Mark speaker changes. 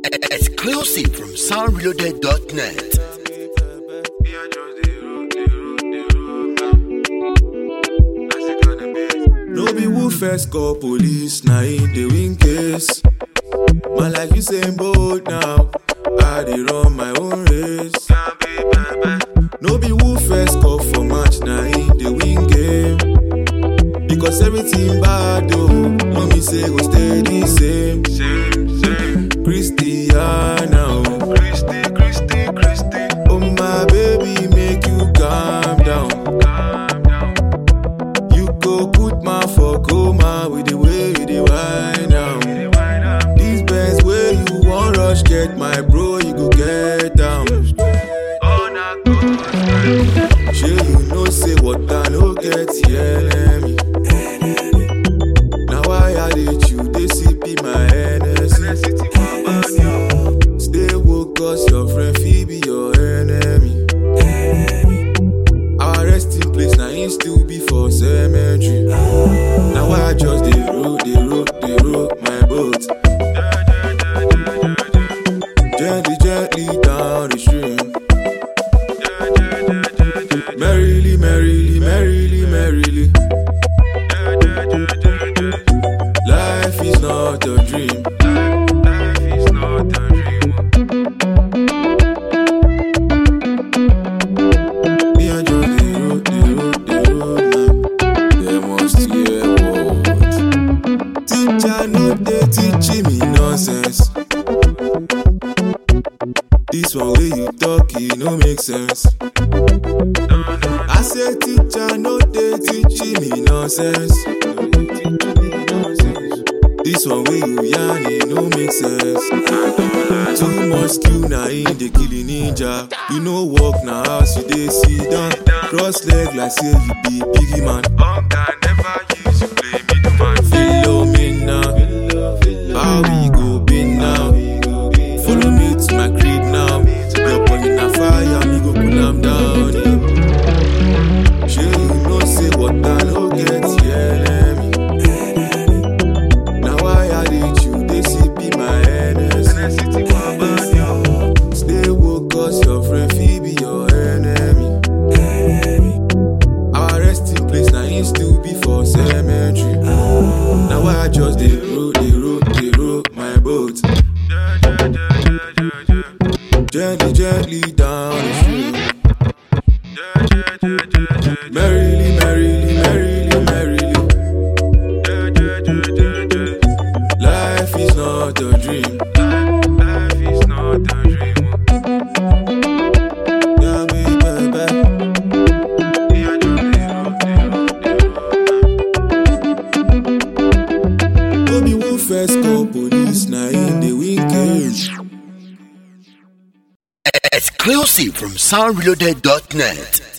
Speaker 1: Exclusive from soundreloaded.net.
Speaker 2: No be who first call police, na in the win case. Man like you saying bold now, I dey run my own race. No be who first call for match, na in the win game. Because everything bad though, no me say go stay the same. Christiana, oh. Christy, Christy, Christy. Oh my baby, make you calm down. You go put my for coma with the way you dey whine now. These best way you wan rush get my bro, you go get down. Shey you know say water no get enemy. Na why I dey chew dey sip my Hennessy. Stay woke cause your friend fit be your enemy. Our resting place na him still be for cemetery. Na why I just dey roll, dey roll, dey roll my boat. Gently, gently down the stream. Merrily, merrily, merrily, merrily. Life is not a dream. Me and you dey roll, dey roll, dey roll now. They must hear what. Teacher no dey teaching me nonsense. This one way you talk, e no make sense. I say teacher no dey teaching me nonsense. This one way you yarn, e no make sense. Too much skill na in dey kill a ninja. You no work na house you dey sit down. Cross leg like say you be biggie man. Philomena, how we go be now? Follow me to my crib now. Your body na fire, me go pull am down. Yeah. Shey you know say water no get enemy. Na why I dey chew dey sip my Hennessy. Stay woke cause your friend fit be your enemy. Our resting place na him still be for cemetery. Na why I just dey roll, dey roll, dey roll my boat. Gently, gently down the stream. Merrily, merrily, merrily, merrily. Life is not a dream. Yeah, baby, baby. No be who first call police, na in the win case.
Speaker 1: Exclusive from soundreloaded.net.